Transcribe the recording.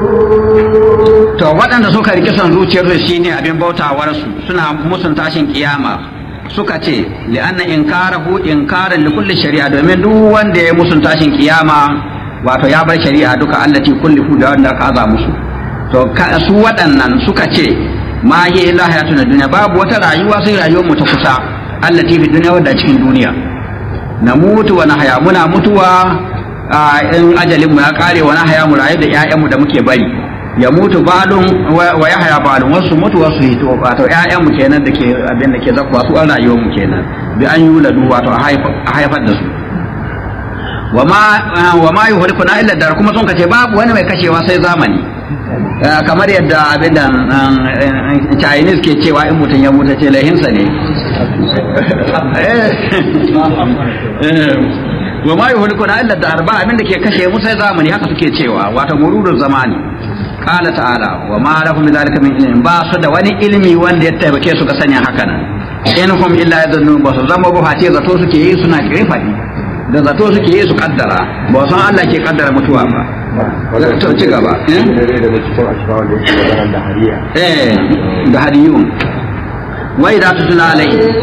to waɗanda suka riƙe son zuciyarsu shine abin bautawarsu suna musun tashin kiyama suka ce li'anna inkarahu inkaran li kulli shari'a domin duk wanda ya musun tashin kiyama wato ya bar shari'a duka allati kulli da wanda aka aza musu to su waɗannan suka ce ma hi illa hayatun duniya babu wata rayuwa sai rayuwar mu ta kusa allati fi duniya wadda cikin duniya na mutu wa haya muna mutuwa in ajalin mu ya kare wa haya mu rayu da ƴaƴanmu da muke bari ya mutu balun wa ya haya balun wasu mutu wasu hito wato ƴaƴanmu kenan da ke abin da ke zakwa su an rayuwar mu kenan bi an yuladu wato a haifar da su wa ma wa ma yuhlikuna illa dar kuma sun kace babu wani mai kashewa sai zamani kamar yadda abin da Chinese ke cewa in mutum ya mutu ce lahinsa ne wa ma yuhlikuna illa dar ba abin da ke kashe mu sai zamani haka suke cewa wato mururun zamani qala ta'ala wa ma lahum min zalika min ilmin ba su da wani ilmi wanda ya taimake su ga sanya haka nan in hum illa yadhunnu ba su zama ba fati zato suke yi suna kirfadi da zato suke yi su kaddara ba san Allah ke kaddara mutuwa ba to ci gaba eh da hadiyun wa idza tutla alai